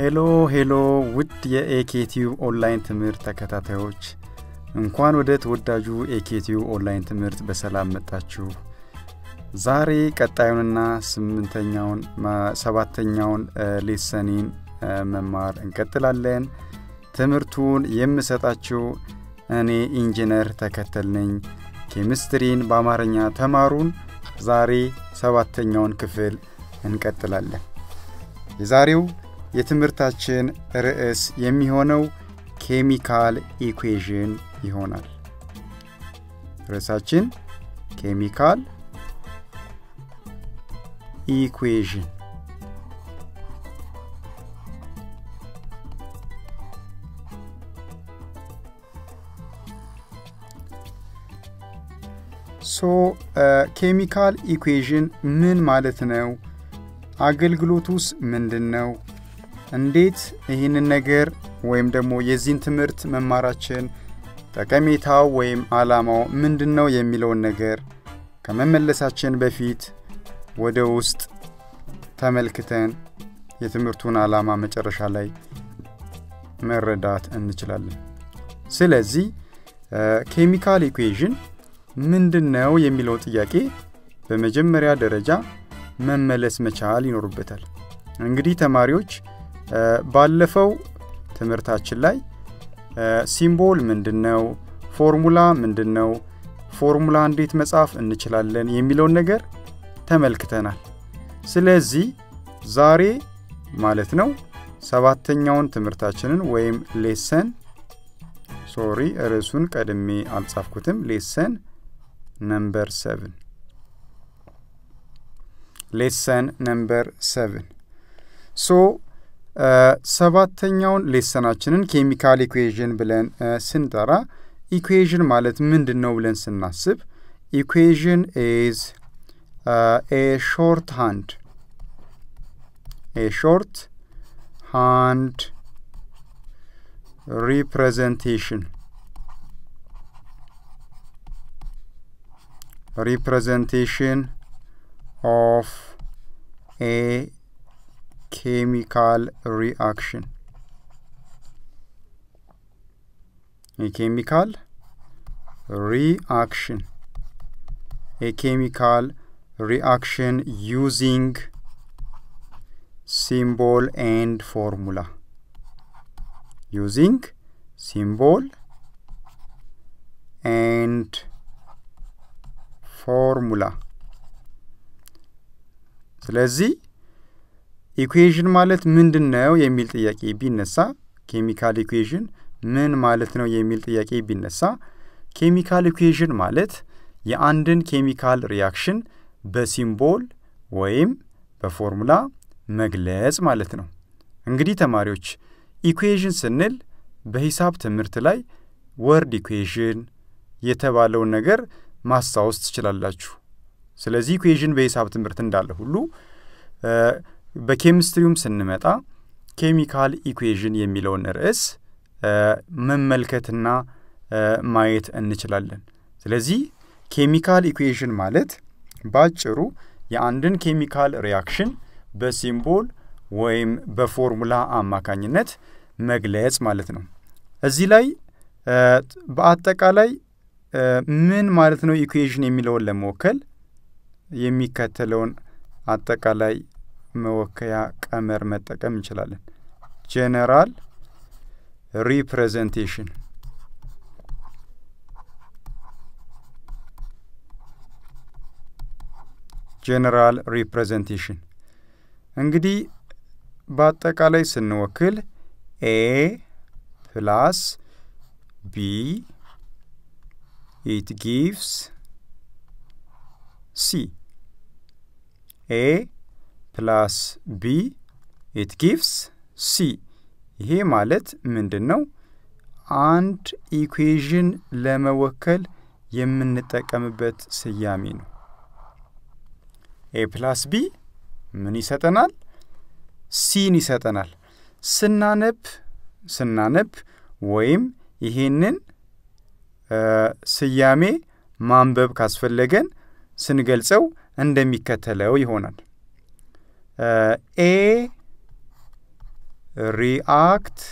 ሄሎ ሄሎ ውድ የኤኬቲዩብ ኦንላይን ትምህርት ተከታታዮች እንኳን ወደ ተወዳጁ ኤኬቲዩብ ኦንላይን ትምህርት በሰላም መጣችሁ። ዛሬ ቀጣዩንና ስምንተኛውን ሰባተኛውን ሌሰኒን መማር እንቀጥላለን። ትምህርቱን የምሰጣችሁ እኔ ኢንጂነር ተከተል ነኝ። ኬሚስትሪን በአማርኛ ተማሩን። ዛሬ ሰባተኛውን ክፍል እንቀጥላለን። የዛሬው የትምህርታችን ርዕስ የሚሆነው ኬሚካል ኢኩዌዥን ይሆናል። ርዕሳችን ኬሚካል ኢኩዌዥን ሶ ኬሚካል ኢኩዌዥን ምን ማለት ነው? አገልግሎቱስ ምንድን ነው? እንዴት ይህንን ነገር ወይም ደግሞ የዚህን ትምህርት መማራችን ጠቀሜታው ወይም ዓላማው ምንድን ነው የሚለውን ነገር ከመመለሳችን በፊት ወደ ውስጥ ተመልክተን የትምህርቱን ዓላማ መጨረሻ ላይ መረዳት እንችላለን። ስለዚህ ኬሚካል ኢኩዌዥን ምንድን ነው የሚለው ጥያቄ በመጀመሪያ ደረጃ መመለስ መቻል ይኖሩበታል። እንግዲህ ተማሪዎች ባለፈው ትምህርታችን ላይ ሲምቦል ምንድን ነው፣ ፎርሙላ ምንድን ነው፣ ፎርሙላ እንዴት መጻፍ እንችላለን የሚለውን ነገር ተመልክተናል። ስለዚህ ዛሬ ማለት ነው ሰባተኛውን ትምህርታችንን ወይም ሌሰን ሶሪ ርዕሱን ቀድሜ አልጻፍኩትም። ሌሰን ነምበር ሰብን ሌሰን ነምበር ሰብን ሶ ሰባተኛውን ሌሰናችንን ኬሚካል ኢኩዌዥን ብለን ስንጠራ ኢኩዌዥን ማለት ምንድን ነው ብለን ስናስብ ኢኩዌዥን ኢዝ ኤ ሾርት ሃንድ ኤ ሾርት ሃንድ ሪፕሬዘንቴሽን representation of a chemical reaction. A chemical reaction. A chemical reaction using symbol and formula. Using symbol and ፎርሙላ ስለዚህ ኢኩዌዥን ማለት ምንድን ነው የሚል ጥያቄ ቢነሳ ኬሚካል ኢኩዌዥን ምን ማለት ነው የሚል ጥያቄ ቢነሳ ኬሚካል ኢኩዌዥን ማለት የአንድን ኬሚካል ሪያክሽን በሲምቦል ወይም በፎርሙላ መግለጽ ማለት ነው። እንግዲህ ተማሪዎች ኢኩዌዥን ስንል በሂሳብ ትምህርት ላይ ወርድ ኢኩዌዥን የተባለውን ነገር ማስታወስ ትችላላችሁ። ስለዚህ ኢኩዌዥን በሂሳብ ትምህርት እንዳለ ሁሉ በኬሚስትሪውም ስንመጣ ኬሚካል ኢኩዌዥን የሚለውን ርዕስ መመልከትና ማየት እንችላለን። ስለዚህ ኬሚካል ኢኩዌዥን ማለት በአጭሩ የአንድን ኬሚካል ሪያክሽን በሲምቦል ወይም በፎርሙላ አማካኝነት መግለጽ ማለት ነው። እዚህ ላይ በአጠቃላይ ምን ማለት ነው ኢኩዌዥን የሚለውን ለመወከል የሚከተለውን አጠቃላይ መወከያ ቀመር መጠቀም እንችላለን። ጄኔራል ሪፕሬዘንቴሽን ጄኔራል ሪፕሬዘንቴሽን እንግዲህ በአጠቃላይ ስንወክል ኤ ፕላስ ቢ it gives C. A plus B it gives C. ይሄ ማለት ምንድን ነው? አንድ ኢኩዌዥን ለመወከል የምንጠቀምበት ስያሜ ነው። ኤ ፕላስ ቢ ምን ይሰጠናል? ሲን ይሰጠናል። ስናነብ ስናነብ ወይም ይሄንን ስያሜ ማንበብ ካስፈለገን ስንገልጸው እንደሚከተለው ይሆናል። ኤ ሪአክት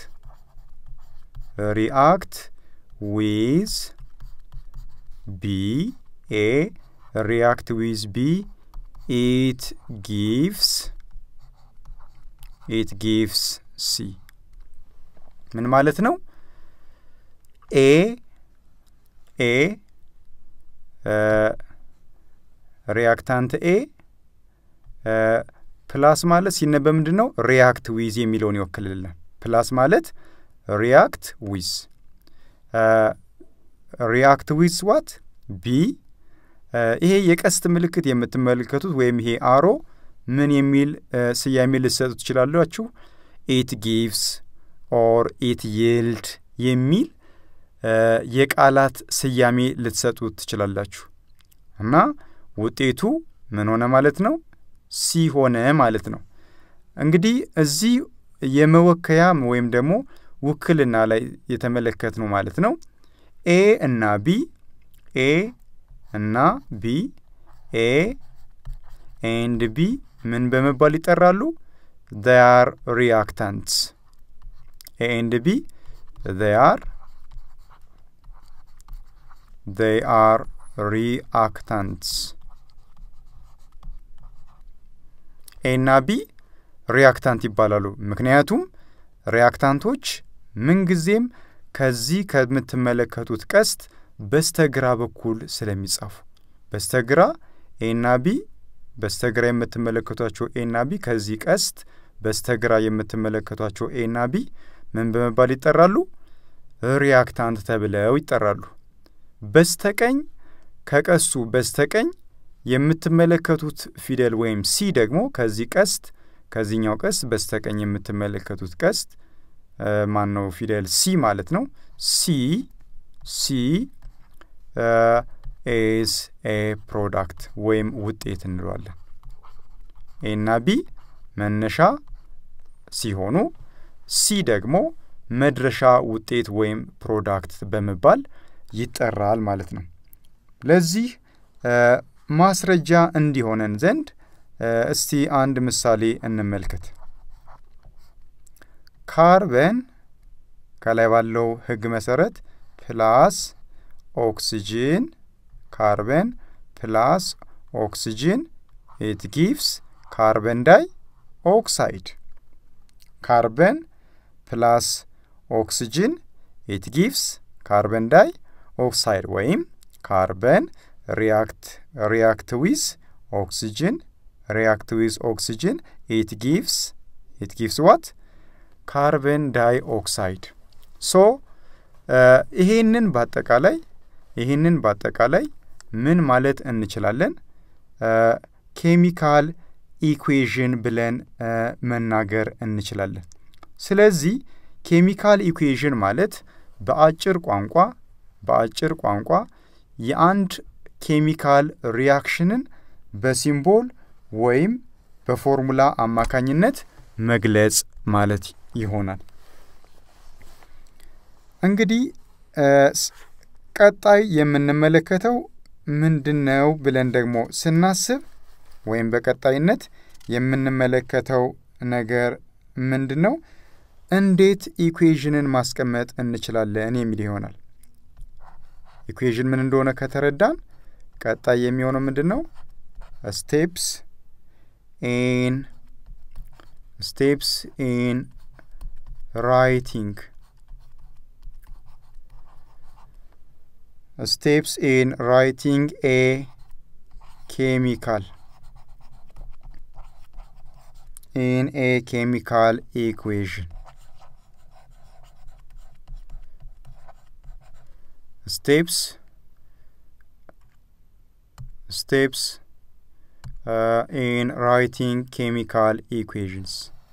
ሪአክት ዊዝ ቢ ኤ ሪአክት ዊዝ ቢ ኢት ጊቭስ ኢት ጊቭስ ሲ ምን ማለት ነው? ኤ ኤ ሪያክታንት ኤ ፕላስ ማለት ሲነበብ ምንድን ነው? ሪያክት ዊዝ የሚለውን ይወክልልናል። ፕላስ ማለት ሪያክት ዊዝ ሪያክት ዊዝ ዋት ቢ ይሄ የቀስት ምልክት የምትመለከቱት ወይም ይሄ አሮ ምን የሚል ስያሜ ልትሰጡ ትችላላችሁ? ኢት ጊቭስ ኦር ኢት ይልድ የሚል የቃላት ስያሜ ልትሰጡ ትችላላችሁ። እና ውጤቱ ምን ሆነ ማለት ነው? ሲ ሆነ ማለት ነው። እንግዲህ እዚህ የመወከያ ወይም ደግሞ ውክልና ላይ የተመለከት ነው ማለት ነው። ኤ እና ቢ ኤ እና ቢ ኤ ኤንድ ቢ ምን በመባል ይጠራሉ? they are reactants A and B they are they are reactants ኤ እና ቢ ሪያክታንት ይባላሉ። ምክንያቱም ሪያክታንቶች ምንጊዜም ከዚህ ከምትመለከቱት ቀስት በስተግራ በኩል ስለሚጻፉ በስተግራ ኤ እና ቢ በስተግራ የምትመለከቷቸው ኤ እና ቢ ከዚህ ቀስት በስተግራ የምትመለከቷቸው ኤ እና ቢ ምን በመባል ይጠራሉ? ሪያክታንት ተብለው ይጠራሉ። በስተቀኝ ከቀሱ በስተቀኝ የምትመለከቱት ፊደል ወይም ሲ ደግሞ ከዚህ ቀስት ከዚህኛው ቀስት በስተቀኝ የምትመለከቱት ቀስት ማን ነው? ፊደል ሲ ማለት ነው። ሲ ሲ ኤስ ኤ ፕሮዳክት ወይም ውጤት እንለዋለን። ኤ እና ቢ መነሻ ሲሆኑ ሲ ደግሞ መድረሻ ውጤት ወይም ፕሮዳክት በመባል ይጠራል ማለት ነው። ለዚህ ማስረጃ እንዲሆነን ዘንድ እስቲ አንድ ምሳሌ እንመልከት። ካርበን ከላይ ባለው ሕግ መሰረት ፕላስ ኦክስጂን ካርበን ፕላስ ኦክስጂን ኢት ጊቭስ ካርበን ዳይ ኦክሳይድ ካርበን ፕላስ ኦክስጂን ኢት ጊቭስ ካርበን ዳይ ኦክሳይድ ወይም ካርበን ሪያክት ሪያክት ዊዝ ኦክስጂን ሪያክት ዊዝ ኦክስጂን ኢት ጊቭስ ኢት ጊቭስ ዋት ካርበን ዳይ ኦክሳይድ ሶ ይሄንን በአጠቃላይ ይህንን በአጠቃላይ ምን ማለት እንችላለን? ኬሚካል ኢኩዌዥን ብለን መናገር እንችላለን። ስለዚህ ኬሚካል ኢኩዌዥን ማለት በአጭር ቋንቋ በአጭር ቋንቋ የአንድ ኬሚካል ሪያክሽንን በሲምቦል ወይም በፎርሙላ አማካኝነት መግለጽ ማለት ይሆናል። እንግዲህ ቀጣይ የምንመለከተው ምንድን ነው ብለን ደግሞ ስናስብ ወይም በቀጣይነት የምንመለከተው ነገር ምንድን ነው? እንዴት ኢኩዌዥንን ማስቀመጥ እንችላለን የሚል ይሆናል። ኢኩዌዥን ምን እንደሆነ ከተረዳን ቀጣይ የሚሆነው ምንድን ነው? ስቴፕስ ኢን ስቴፕስ ኢን ራይቲንግ steps in writing a chemical in a chemical equation steps steps uh, in writing chemical equations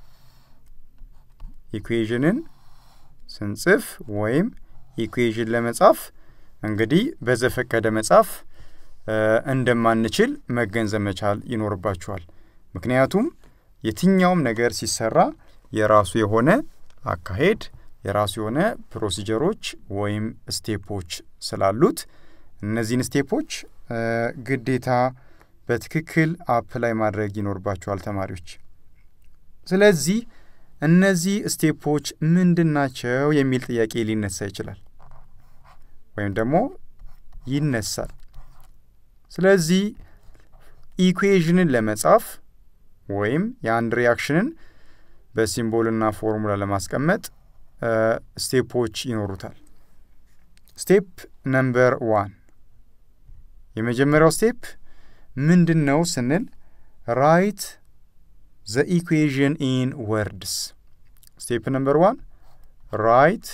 ኢኩዌዥንን ስንጽፍ ወይም ኢኩዌዥን ለመጻፍ እንግዲህ በዘፈቀደ መጻፍ እንደማንችል መገንዘብ መቻል ይኖርባችኋል። ምክንያቱም የትኛውም ነገር ሲሰራ የራሱ የሆነ አካሄድ፣ የራሱ የሆነ ፕሮሲጀሮች ወይም ስቴፖች ስላሉት እነዚህን ስቴፖች ግዴታ በትክክል አፕላይ ማድረግ ይኖርባችኋል ተማሪዎች። ስለዚህ እነዚህ ስቴፖች ምንድን ናቸው የሚል ጥያቄ ሊነሳ ይችላል ወይም ደግሞ ይነሳል። ስለዚህ ኢኩዌዥንን ለመጻፍ ወይም የአንድ ሪያክሽንን በሲምቦልና ፎርሙላ ለማስቀመጥ ስቴፖች ይኖሩታል። ስቴፕ ነምበር ዋን የመጀመሪያው ስቴፕ ምንድን ነው ስንል ራይት ዘ ኢኩዌዥን ኢን ወርድስ። ስቴፕ ነምበር ዋን ራይት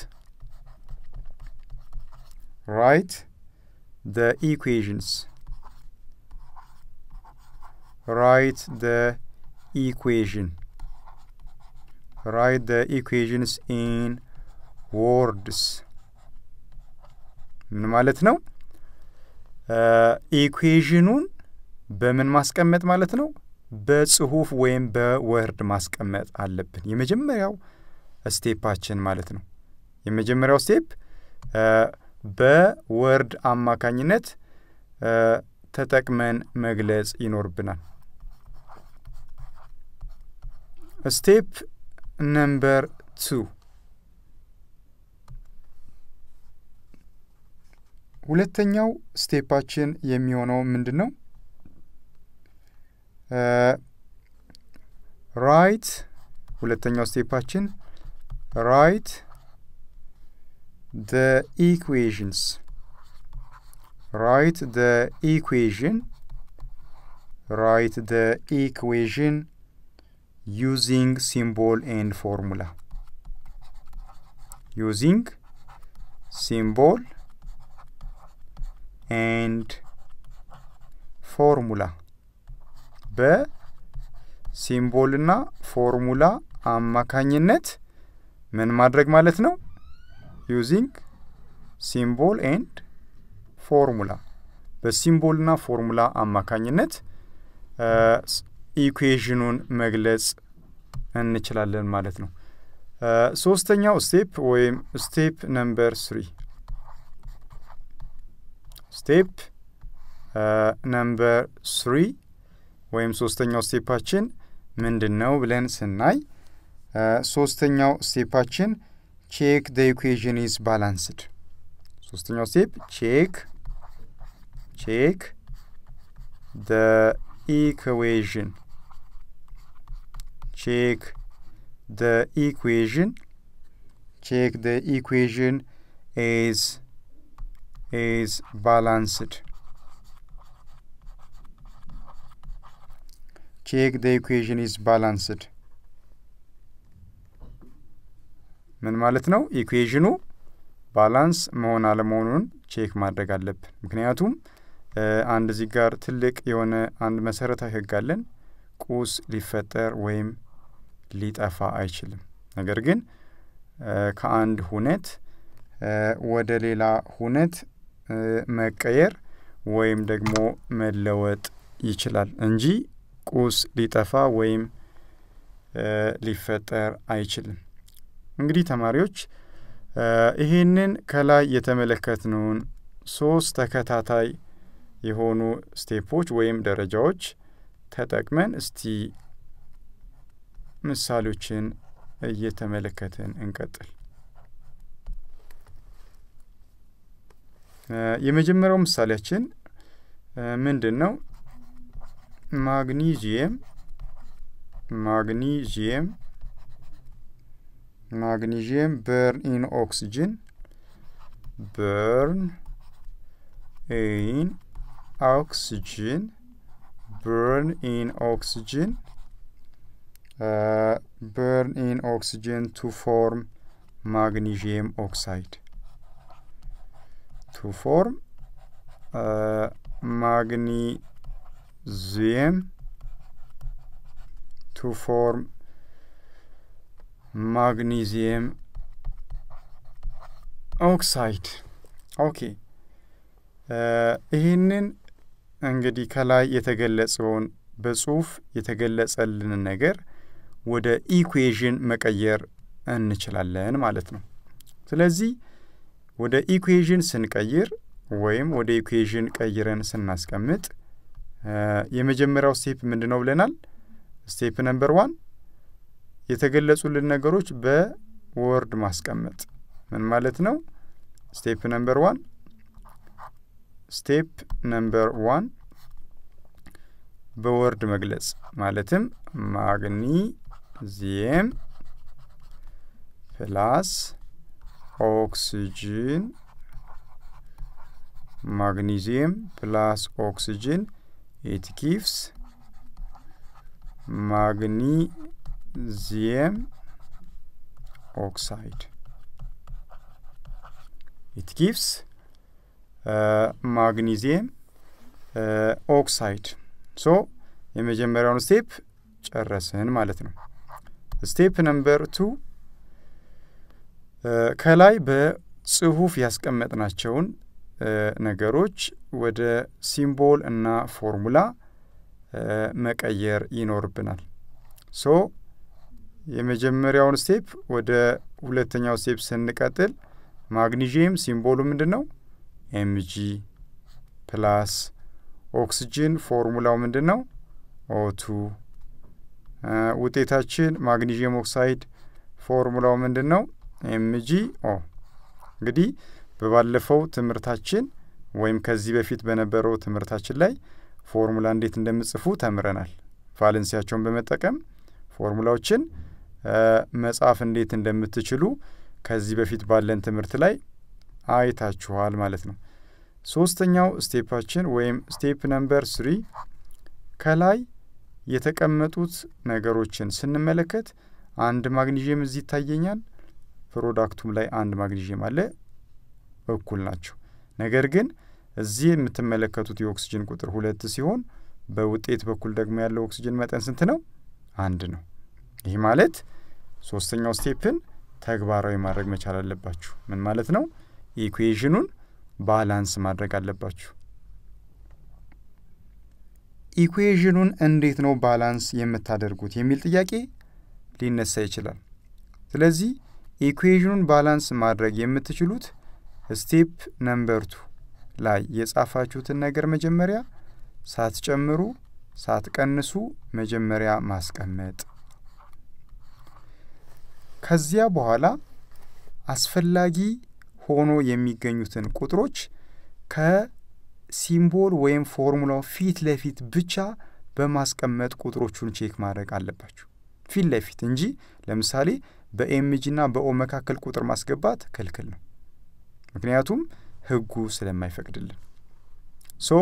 ራይት the equations write the equation write the equations in words ምን ማለት ነው ኢኩዌዥኑን በምን ማስቀመጥ ማለት ነው በጽሁፍ ወይም በወርድ ማስቀመጥ አለብን የመጀመሪያው ስቴፓችን ማለት ነው የመጀመሪያው ስቴፕ በወርድ አማካኝነት ተጠቅመን መግለጽ ይኖርብናል። ስቴፕ ነምበር ቱ ሁለተኛው ስቴፓችን የሚሆነው ምንድን ነው? ራይት ሁለተኛው ስቴፓችን ራይት the equations write the equation write the equation using symbol and formula using symbol and formula በሲምቦልና ፎርሙላ አማካኝነት ምን ማድረግ ማለት ነው ዩዚንግ ሲምቦል ኤንድ ፎርሙላ በሲምቦልና ፎርሙላ አማካኝነት ኢኩዌዥኑን መግለጽ እንችላለን ማለት ነው። ሶስተኛው ስቴፕ ወይም ስቴፕ ነምበር ስሪ ስቴፕ ነምበር ስሪ ወይም ሶስተኛው ስቴፓችን ምንድን ነው ብለን ስናይ ሶስተኛው ስቴፓችን ቼክ ደ ኢኩዌዥን ኢዝ ባላንስድ። ሶስተኛው ስቴፕ ቼክ ቼክ ደ ኢኩዌዥን ቼክ ደ ኢኩዌዥን ቼክ ደ ኢኩዌዥን ኢዝ ኢዝ ባላንስድ ቼክ ደ ኢኩዌዥን ኢዝ ባላንስድ ምን ማለት ነው? ኢኩዌዥኑ ባላንስ መሆን አለመሆኑን ቼክ ማድረግ አለብን። ምክንያቱም አንድ እዚህ ጋር ትልቅ የሆነ አንድ መሰረታዊ ሕግ አለን። ቁስ ሊፈጠር ወይም ሊጠፋ አይችልም። ነገር ግን ከአንድ ሁነት ወደ ሌላ ሁነት መቀየር ወይም ደግሞ መለወጥ ይችላል እንጂ ቁስ ሊጠፋ ወይም ሊፈጠር አይችልም። እንግዲህ ተማሪዎች ይህንን ከላይ የተመለከትነውን ሶስት ተከታታይ የሆኑ ስቴፖች ወይም ደረጃዎች ተጠቅመን እስቲ ምሳሌዎችን እየተመለከትን እንቀጥል። የመጀመሪያው ምሳሌያችን ምንድን ነው? ማግኒዚየም ማግኒዚየም ማግኒዥየም በርን ኢን ኦክስጅን በርን ኢን ኦክስጅን በርን ኢን ኦክስጅን በርን ኢን ኦክስጅን ቱ ፎርም ማግኒዥየም ኦክሳይድ ቱ ፎርም ማግኒዚየም ቱ ፎርም ማግኒዚየም ኦክሳይድ። ኦኬ ይህንን እንግዲህ ከላይ የተገለጸውን በጽሁፍ የተገለጸልንን ነገር ወደ ኢኩዌዥን መቀየር እንችላለን ማለት ነው። ስለዚህ ወደ ኢኩዌዥን ስንቀይር ወይም ወደ ኢኩዌዥን ቀይረን ስናስቀምጥ የመጀመሪያው ስቴፕ ምንድን ነው ብለናል? ስቴፕ ነምበር ዋን የተገለጹልን ነገሮች በወርድ ማስቀመጥ ምን ማለት ነው? ስቴፕ ነምበር ዋን ስቴፕ ነምበር ዋን በወርድ መግለጽ ማለትም ማግኒዚየም ፕላስ ኦክስጅን ማግኒዚየም ፕላስ ኦክስጅን ኢት ጊቭስ ማግኒዚየም ኦክሳይድ ኢት ጊቭስ ማግኒዚየም ኦክሳይድ ሶ የመጀመሪያውን ስቴፕ ጨረስን ማለት ነው። ስቴፕ ነምበር ቱ ከላይ በጽሁፍ ያስቀመጥናቸውን ነገሮች ወደ ሲምቦል እና ፎርሙላ መቀየር ይኖርብናል። ሶ የመጀመሪያውን ስቴፕ ወደ ሁለተኛው ስቴፕ ስንቀጥል ማግኒዥየም ሲምቦሉ ምንድን ነው? ኤምጂ ፕላስ ኦክስጅን ፎርሙላው ምንድን ነው? ኦቱ ውጤታችን ማግኒዥየም ኦክሳይድ ፎርሙላው ምንድን ነው? ኤምጂ ኦ። እንግዲህ በባለፈው ትምህርታችን ወይም ከዚህ በፊት በነበረው ትምህርታችን ላይ ፎርሙላ እንዴት እንደምጽፉ ተምረናል። ቫለንሲያቸውን በመጠቀም ፎርሙላዎችን መጻፍ እንዴት እንደምትችሉ ከዚህ በፊት ባለን ትምህርት ላይ አይታችኋል ማለት ነው። ሶስተኛው ስቴፓችን ወይም ስቴፕ ነምበር ስሪ ከላይ የተቀመጡት ነገሮችን ስንመለከት አንድ ማግኒዥየም እዚህ ይታየኛል። ፕሮዳክቱም ላይ አንድ ማግኒዥየም አለ፣ እኩል ናቸው። ነገር ግን እዚህ የምትመለከቱት የኦክስጅን ቁጥር ሁለት ሲሆን በውጤት በኩል ደግሞ ያለው ኦክስጅን መጠን ስንት ነው? አንድ ነው። ይህ ማለት ሶስተኛው ስቴፕን ተግባራዊ ማድረግ መቻል አለባችሁ። ምን ማለት ነው? ኢኩዌዥኑን ባላንስ ማድረግ አለባችሁ። ኢኩዌዥኑን እንዴት ነው ባላንስ የምታደርጉት የሚል ጥያቄ ሊነሳ ይችላል። ስለዚህ ኢኩዌዥኑን ባላንስ ማድረግ የምትችሉት ስቴፕ ነምበር ቱ ላይ የጻፋችሁትን ነገር መጀመሪያ ሳትጨምሩ ሳትቀንሱ መጀመሪያ ማስቀመጥ፣ ከዚያ በኋላ አስፈላጊ ሆኖ የሚገኙትን ቁጥሮች ከሲምቦል ወይም ፎርሙላው ፊት ለፊት ብቻ በማስቀመጥ ቁጥሮቹን ቼክ ማድረግ አለባችሁ። ፊት ለፊት እንጂ ለምሳሌ በኤምጂና በኦ መካከል ቁጥር ማስገባት ክልክል ነው። ምክንያቱም ሕጉ ስለማይፈቅድልን። ሶ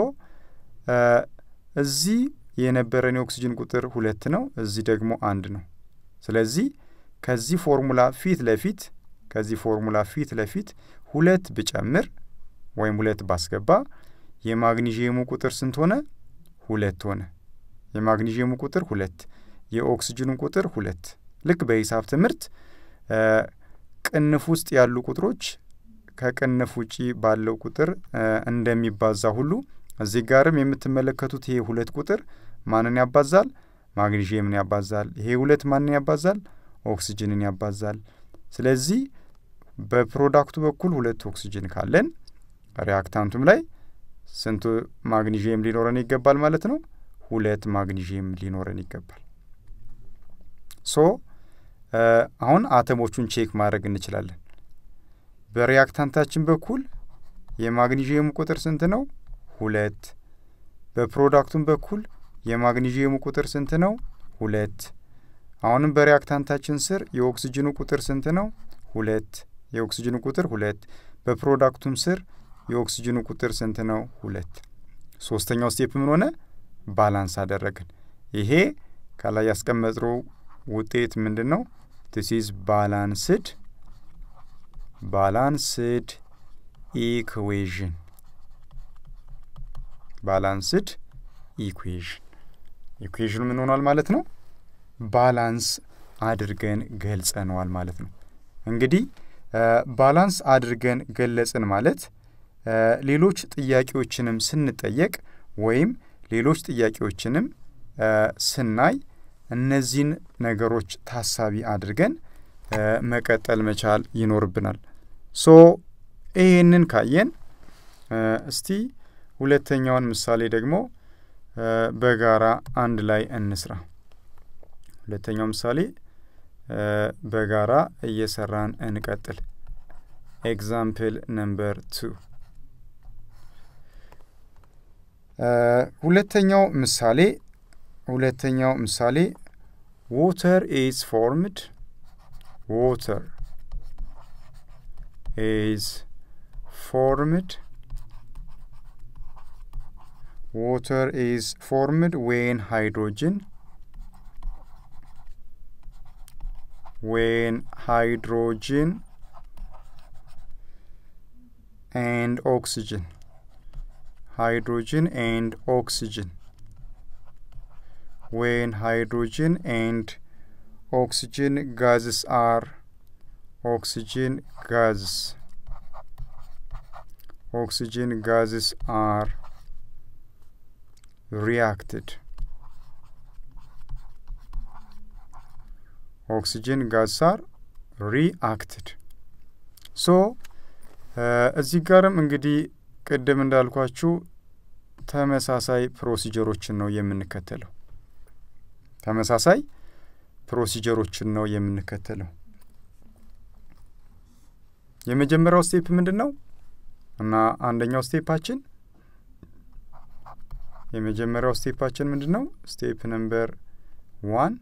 እዚህ የነበረን የኦክስጅን ቁጥር ሁለት ነው፣ እዚህ ደግሞ አንድ ነው። ስለዚህ ከዚህ ፎርሙላ ፊት ለፊት ከዚህ ፎርሙላ ፊት ለፊት ሁለት ብጨምር ወይም ሁለት ባስገባ የማግኒዥየሙ ቁጥር ስንት ሆነ? ሁለት ሆነ። የማግኒዥየሙ ቁጥር ሁለት፣ የኦክስጅኑ ቁጥር ሁለት። ልክ በሂሳብ ትምህርት ቅንፍ ውስጥ ያሉ ቁጥሮች ከቅንፍ ውጪ ባለው ቁጥር እንደሚባዛ ሁሉ እዚህ ጋርም የምትመለከቱት ይሄ ሁለት ቁጥር ማንን ያባዛል? ማግኒዥየምን ያባዛል። ይሄ ሁለት ማንን ያባዛል? ኦክስጅንን ያባዛል። ስለዚህ በፕሮዳክቱ በኩል ሁለት ኦክስጅን ካለን ሪያክታንቱም ላይ ስንት ማግኒዥየም ሊኖረን ይገባል ማለት ነው? ሁለት ማግኒዥየም ሊኖረን ይገባል። ሶ አሁን አተሞቹን ቼክ ማድረግ እንችላለን። በሪያክታንታችን በኩል የማግኒዥየሙ ቁጥር ስንት ነው? ሁለት። በፕሮዳክቱም በኩል የማግኒዥየሙ ቁጥር ስንት ነው? ሁለት። አሁንም በሪያክታንታችን ስር የኦክስጅኑ ቁጥር ስንት ነው? ሁለት። የኦክስጅኑ ቁጥር ሁለት። በፕሮዳክቱም ስር የኦክስጅኑ ቁጥር ስንት ነው? ሁለት። ሶስተኛው ስቴፕ ምን ሆነ? ባላንስ አደረግን። ይሄ ከላይ ያስቀመጥነው ውጤት ምንድን ነው? ዲስ ኢዝ ባላንስድ ባላንስድ ኢኩዌዥን ባላንስድ ኢኩዌዥን ኢኩዌዥኑ ምን ሆኗል ማለት ነው? ባላንስ አድርገን ገልጸነዋል ማለት ነው። እንግዲህ ባላንስ አድርገን ገለጽን ማለት ሌሎች ጥያቄዎችንም ስንጠየቅ ወይም ሌሎች ጥያቄዎችንም ስናይ እነዚህን ነገሮች ታሳቢ አድርገን መቀጠል መቻል ይኖርብናል። ሶ ይሄንን ካየን እስቲ ሁለተኛውን ምሳሌ ደግሞ በጋራ አንድ ላይ እንስራ። ሁለተኛው ምሳሌ በጋራ እየሰራን እንቀጥል። ኤግዛምፕል ነምበር ቱ ሁለተኛው ምሳሌ ሁለተኛው ምሳሌ ዋተር ኢዝ ፎርምድ ዋተር ኢዝ ፎርምድ water is formed when hydrogen when hydrogen and oxygen hydrogen and oxygen when hydrogen and oxygen gases are oxygen gases oxygen gases are reacted ኦክሲጅን ጋዝ አር ሪአክትድ ሶ እዚህ ጋርም እንግዲህ ቅድም እንዳልኳችሁ ተመሳሳይ ፕሮሲጀሮችን ነው የምንከተለው። ተመሳሳይ ፕሮሲጀሮችን ነው የምንከተለው። የመጀመሪያው ስቴፕ ምንድን ነው እና አንደኛው ስቴፓችን የመጀመሪያው ስቴፓችን ምንድን ነው? ስቴፕ ነምበር ዋን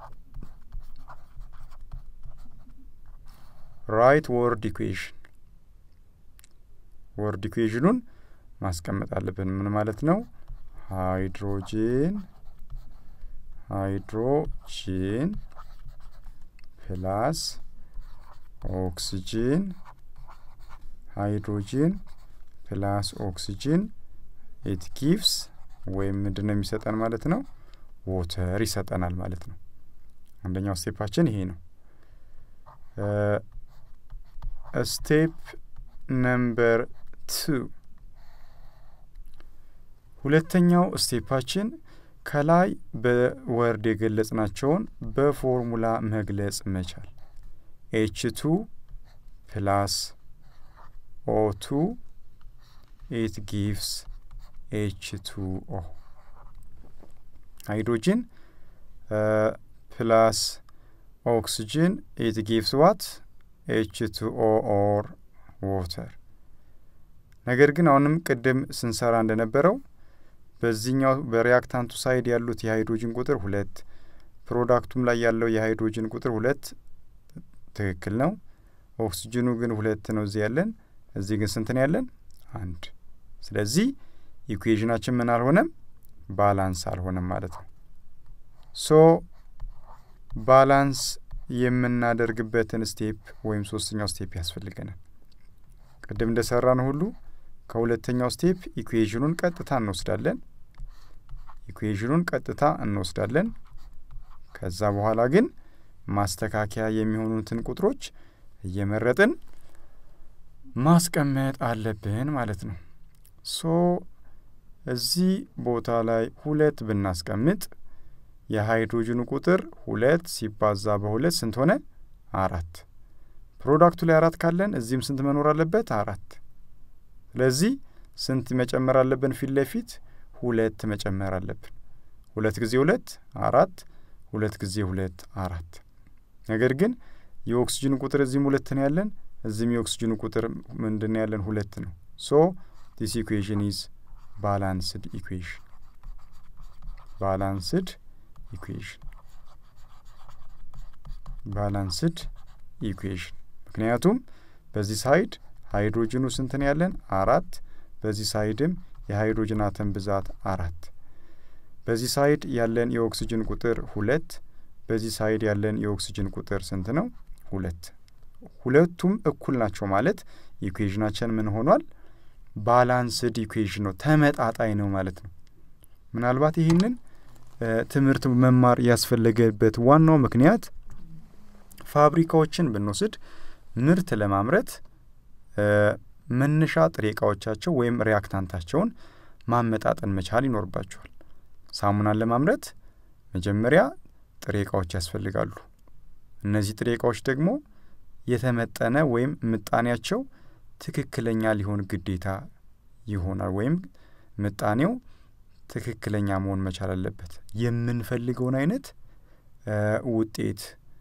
ራይት ወርድ ኢኩዌሽን ወርድ ኢኩዌሽኑን ማስቀመጥ አለብን። ምን ማለት ነው? ሃይድሮጂን ሃይድሮጂን ፕላስ ኦክሲጂን ሃይድሮጂን ፕላስ ኦክሲጂን ኢት ጊቭስ ወይም ምንድን ነው የሚሰጠን ማለት ነው? ዎተር ይሰጠናል ማለት ነው። አንደኛው ስቴፓችን ይሄ ነው። ስቴፕ ነምበር ቱ ሁለተኛው ስቴፓችን ከላይ በወርድ የገለጽናቸውን በፎርሙላ መግለጽ መቻል ኤች ቱ ፕላስ ኦ ቱ ኢት ጊቭስ ኤች ቱ ኦ ሃይድሮጂን ፕላስ ኦክሲጅን ኢት ጊቭስ ዋት ኤች ቱ ኦ ኦር ዎተር። ነገር ግን አሁንም ቅድም ስንሰራ እንደነበረው በዚህኛው በሪያክታንቱ ሳይድ ያሉት የሃይድሮጅን ቁጥር ሁለት ፕሮዳክቱም ላይ ያለው የሃይድሮጅን ቁጥር ሁለት ትክክል ነው። ኦክሲጅኑ ግን ሁለት ነው እዚህ ያለን፣ እዚህ ግን ስንት ነው ያለን? አንድ። ስለዚህ ኢኩዌዥናችን ምን አልሆነም? ባላንስ አልሆነም ማለት ነው። ሶ ባላንስ የምናደርግበትን ስቴፕ ወይም ሶስተኛው ስቴፕ ያስፈልገናል። ቅድም እንደሰራን ሁሉ ከሁለተኛው ስቴፕ ኢኩዌዥኑን ቀጥታ እንወስዳለን። ኢኩዌዥኑን ቀጥታ እንወስዳለን። ከዛ በኋላ ግን ማስተካከያ የሚሆኑትን ቁጥሮች እየመረጥን ማስቀመጥ አለብን ማለት ነው። ሶ እዚህ ቦታ ላይ ሁለት ብናስቀምጥ የሃይድሮጅኑ ቁጥር ሁለት ሲባዛ በሁለት ስንት ሆነ? አራት። ፕሮዳክቱ ላይ አራት ካለን እዚህም ስንት መኖር አለበት? አራት። ስለዚህ ስንት መጨመር አለብን? ፊት ለፊት ሁለት መጨመር አለብን። ሁለት ጊዜ ሁለት አራት፣ ሁለት ጊዜ ሁለት አራት። ነገር ግን የኦክስጅን ቁጥር እዚህም ሁለት ነው ያለን፣ እዚህም የኦክስጅኑ ቁጥር ምንድን ነው ያለን? ሁለት ነው። ሶ ዲስ ኢኩዌሽን ኢዝ ባላንስድ ኢኩዌሽን ባላንስድ ኢኩዌሽን ባላንስድ ኢኩዌሽን ምክንያቱም በዚህ ሳይድ ሃይድሮጅኑ ስንት ነው ያለን? አራት። በዚህ ሳይድም የሃይድሮጅን አተም ብዛት አራት። በዚህ ሳይድ ያለን የኦክስጅን ቁጥር ሁለት። በዚህ ሳይድ ያለን የኦክስጅን ቁጥር ስንት ነው? ሁለት። ሁለቱም እኩል ናቸው ማለት ኢኩዌዥናችን ምን ሆኗል? ባላንስድ ኢኩዌዥን ነው፣ ተመጣጣኝ ነው ማለት ነው። ምናልባት ይህንን ትምህርት መማር ያስፈለገበት ዋናው ምክንያት ፋብሪካዎችን ብንወስድ ምርት ለማምረት መነሻ ጥሬ እቃዎቻቸው ወይም ሪያክታንታቸውን ማመጣጠን መቻል ይኖርባቸዋል። ሳሙናን ለማምረት መጀመሪያ ጥሬ እቃዎች ያስፈልጋሉ። እነዚህ ጥሬ እቃዎች ደግሞ የተመጠነ ወይም ምጣኔያቸው ትክክለኛ ሊሆን ግዴታ ይሆናል። ወይም ምጣኔው ትክክለኛ መሆን መቻል አለበት። የምንፈልገውን አይነት ውጤት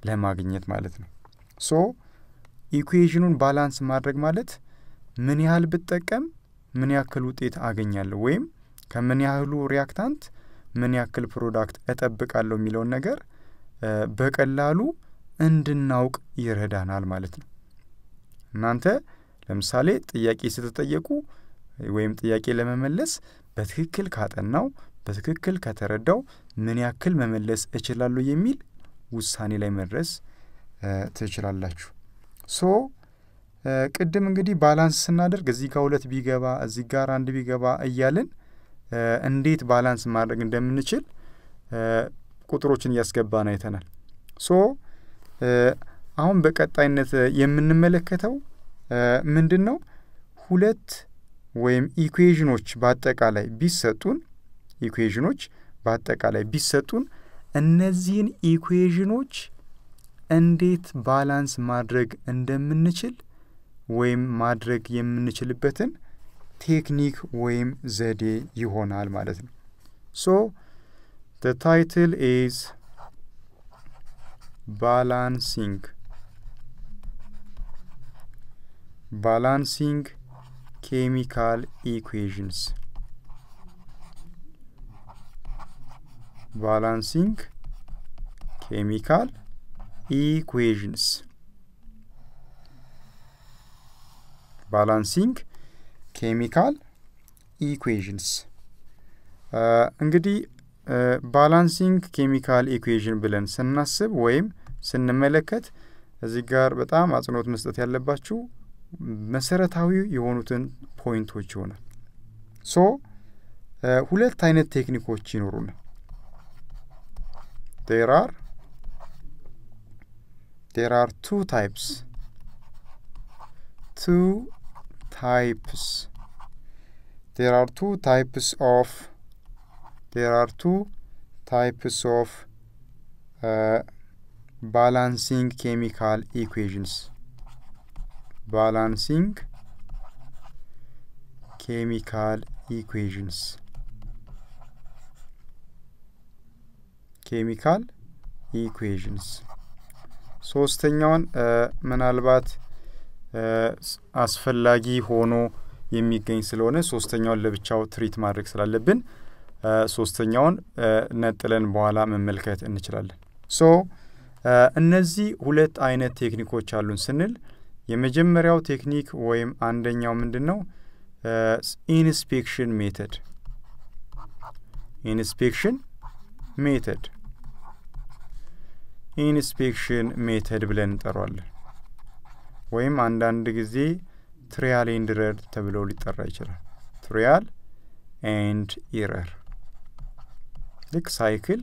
ለማግኘት ማለት ነው። ሶ ኢኩዌዥኑን ባላንስ ማድረግ ማለት ምን ያህል ብጠቀም ምን ያክል ውጤት አገኛለሁ ወይም ከምን ያህሉ ሪያክታንት ምን ያክል ፕሮዳክት እጠብቃለሁ የሚለውን ነገር በቀላሉ እንድናውቅ ይረዳናል ማለት ነው። እናንተ ለምሳሌ ጥያቄ ስትጠየቁ ወይም ጥያቄ ለመመለስ በትክክል ካጠናው በትክክል ከተረዳው ምን ያክል መመለስ እችላለሁ የሚል ውሳኔ ላይ መድረስ ትችላላችሁ። ሶ ቅድም እንግዲህ ባላንስ ስናደርግ እዚህ ጋር ሁለት ቢገባ እዚህ ጋር አንድ ቢገባ እያልን እንዴት ባላንስ ማድረግ እንደምንችል ቁጥሮችን እያስገባን አይተናል። ሶ አሁን በቀጣይነት የምንመለከተው ምንድን ነው? ሁለት ወይም ኢኩዌዥኖች በአጠቃላይ ቢሰጡን ኢኩዌዥኖች በአጠቃላይ ቢሰጡን እነዚህን ኢኩዌዥኖች እንዴት ባላንስ ማድረግ እንደምንችል ወይም ማድረግ የምንችልበትን ቴክኒክ ወይም ዘዴ ይሆናል ማለት ነው። ሶ the title is balancing balancing chemical equations balancing chemical equations ባላንሲንግ ኬሚካል ኢኩዌዥንስ እንግዲህ ባላንሲንግ ኬሚካል ኢኩዌዥን ብለን ስናስብ ወይም ስንመለከት እዚህ ጋር በጣም አጽንኦት መስጠት ያለባችሁ መሰረታዊ የሆኑትን ፖይንቶች ይሆናል። ሶ ሁለት አይነት ቴክኒኮች ይኖሩናል። ዴር አር ዴር አር ቱ ታይፕስ ቱ types there are two types of there are two types of uh, balancing chemical equations balancing chemical equations chemical equations ሶስተኛውን ምናልባት አስፈላጊ ሆኖ የሚገኝ ስለሆነ ሶስተኛውን ለብቻው ትሪት ማድረግ ስላለብን ሶስተኛውን ነጥለን በኋላ መመልከት እንችላለን። ሶ እነዚህ ሁለት አይነት ቴክኒኮች አሉን ስንል የመጀመሪያው ቴክኒክ ወይም አንደኛው ምንድን ነው? ኢንስፔክሽን ሜተድ ኢንስፔክሽን ሜተድ ኢንስፔክሽን ሜተድ ብለን እንጠራዋለን። ወይም አንዳንድ ጊዜ ትሪያል ኤንድ ኢረር ተብለው ሊጠራ ይችላል። ትሪያል ኤንድ ኢረር ልክ ሳይክል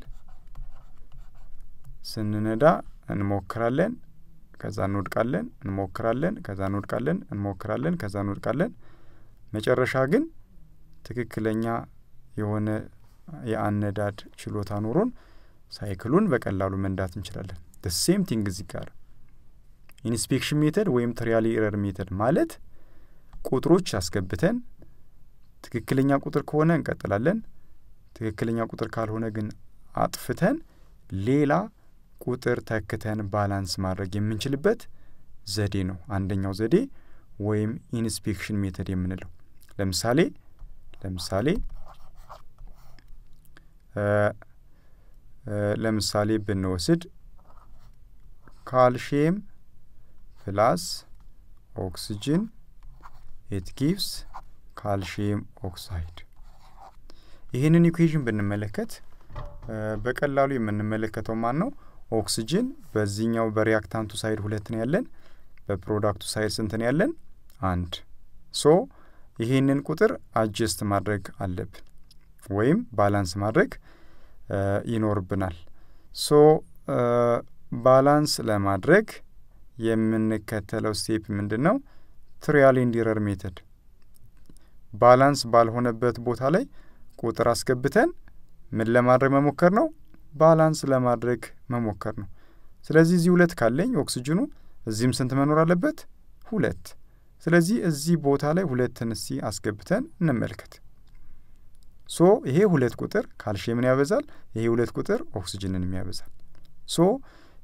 ስንነዳ እንሞክራለን፣ ከዛ እንወድቃለን፣ እንሞክራለን፣ ከዛ እንወድቃለን፣ እንሞክራለን፣ ከዛ እንወድቃለን። መጨረሻ ግን ትክክለኛ የሆነ የአነዳድ ችሎታ ኖሮን ሳይክሉን በቀላሉ መንዳት እንችላለን። ደ ሴም ቲንግ እዚህ ጋር ኢንስፔክሽን ሜተድ ወይም ትሪያል ኤረር ሜተድ ማለት ቁጥሮች አስገብተን ትክክለኛ ቁጥር ከሆነ እንቀጥላለን፣ ትክክለኛ ቁጥር ካልሆነ ግን አጥፍተን ሌላ ቁጥር ተክተን ባላንስ ማድረግ የምንችልበት ዘዴ ነው። አንደኛው ዘዴ ወይም ኢንስፔክሽን ሜተድ የምንለው ለምሳሌ ለምሳሌ ለምሳሌ ብንወስድ ካልሽየም ፕላስ ኦክስጅን ኢት ጊቭስ ካልሽየም ኦክሳይድ። ይህንን ኢኩዌዥን ብንመለከት በቀላሉ የምንመለከተው ማን ነው? ኦክስጅን በዚህኛው በሪያክታንቱ ሳይድ ሁለት ነው ያለን፣ በፕሮዳክቱ ሳይድ ስንት ነው ያለን? አንድ። ሶ ይህንን ቁጥር አጀስት ማድረግ አለብን ወይም ባላንስ ማድረግ ይኖርብናል። ሶ ባላንስ ለማድረግ የምንከተለው ስቴፕ ምንድን ነው? ትሪያል ኤንድ ኢረር ሜተድ። ባላንስ ባልሆነበት ቦታ ላይ ቁጥር አስገብተን ምን ለማድረግ መሞከር ነው? ባላንስ ለማድረግ መሞከር ነው። ስለዚህ እዚህ ሁለት ካለኝ ኦክስጅኑ እዚህም ስንት መኖር አለበት? ሁለት። ስለዚህ እዚህ ቦታ ላይ ሁለትን እስቲ አስገብተን እንመልከት። ሶ ይሄ ሁለት ቁጥር ካልሽየምን ያበዛል፣ ይሄ ሁለት ቁጥር ኦክስጅንን ያበዛል። ሶ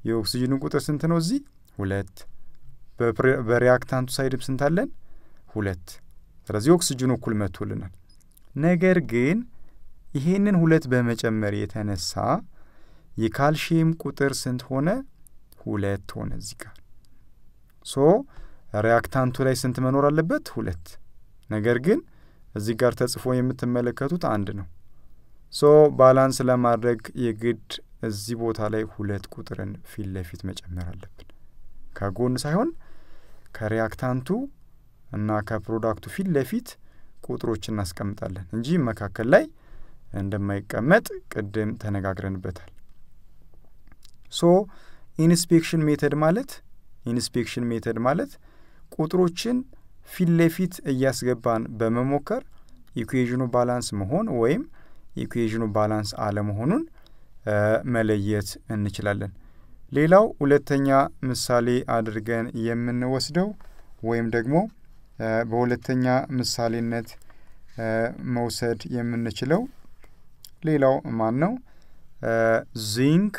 የኦክሲጅኑ ቁጥር ስንት ነው? እዚህ ሁለት። በሪያክታንቱ ሳይድም ስንት አለን? ሁለት። ስለዚህ ኦክሲጅኑ እኩል መጥቶልናል። ነገር ግን ይሄንን ሁለት በመጨመር የተነሳ የካልሽየም ቁጥር ስንት ሆነ? ሁለት ሆነ እዚህ ጋር ሶ ሪያክታንቱ ላይ ስንት መኖር አለበት? ሁለት። ነገር ግን እዚህ ጋር ተጽፎ የምትመለከቱት አንድ ነው። ሶ ባላንስ ለማድረግ የግድ እዚህ ቦታ ላይ ሁለት ቁጥርን ፊት ለፊት መጨመር አለብን። ከጎን ሳይሆን ከሪያክታንቱ እና ከፕሮዳክቱ ፊት ለፊት ቁጥሮች እናስቀምጣለን እንጂ መካከል ላይ እንደማይቀመጥ ቅድም ተነጋግረንበታል። ሶ ኢንስፔክሽን ሜተድ ማለት ኢንስፔክሽን ሜተድ ማለት ቁጥሮችን ፊት ለፊት እያስገባን በመሞከር ኢኩዌዥኑ ባላንስ መሆን ወይም ኢኩዌዥኑ ባላንስ አለመሆኑን መለየት እንችላለን። ሌላው ሁለተኛ ምሳሌ አድርገን የምንወስደው ወይም ደግሞ በሁለተኛ ምሳሌነት መውሰድ የምንችለው ሌላው ማን ነው? ዚንክ